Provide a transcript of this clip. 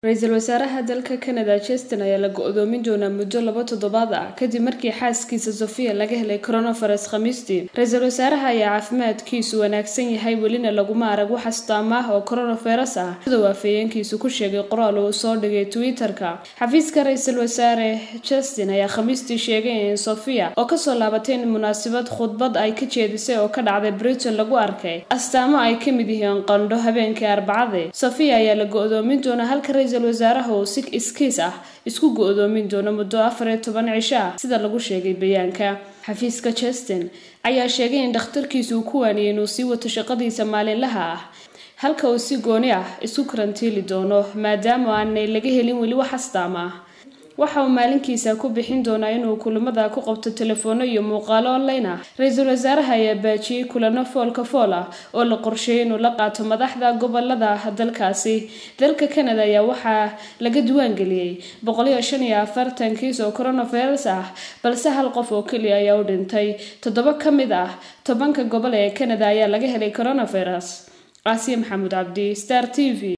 ra-iisul wasaaraha dalka canada justin ayaa la go-doomin doonaa muddo laba toddobaad ah kadib markii xaaskiisa sofia laga helay coronavirus khamiistii ra-iisul wasaaraha ayaa caafimaadkiisu wanaagsan yahay welina laguma arag wax astaama ah oo coronavirus ah siduu afhayeenkiisu ku sheegay qoraal uu soo dhigay twitter-ka xafiiska ra-iisul wasaare justin ayaa khamiistii sheegay in sofia oo kasoo laabatay in munaasabad khudbad ay ka jeedisay oo ka dhacday britain lagu arkay astaamo ay ka mid yihiin qandho habeenkii arbacade sofia ayaa la go-doomin doonaa halka ra-iisul wasaaraha uu si iskiis ah isku go-doomin doono muddo afar iyo toban cisho ah sida lagu sheegay bayaanka xafiiska justin ayaa sheegay in dhakhtarkiisu uu ku waaniyay inuu sii wato shaqadiisa maalinlaha ah halka uu si gooni ah isku karantiili doono maadaama aanay laga helin weli wax astaama ah waxa uu maalinkiisa ku bixin doonaa inuu kulamada ku qabto telefoonno iyo muuqaalo online ah ra-iisul wasaaraha ayaa baajiyey kulano foolka fool ah oo la qorsheeyay inuu la qaato madaxda gobolada dalkaasi dalka canada ayaa waxaa laga diwaangeliyey boqoliyo shan iyo afartan kiis oo coronavirus ah balse hal qof oo keliya ayaa u dhintay toddoba ka mid ah tobanka gobol ee canada ayaa laga helay coronavirus caasiya maxamuud cabdi star t v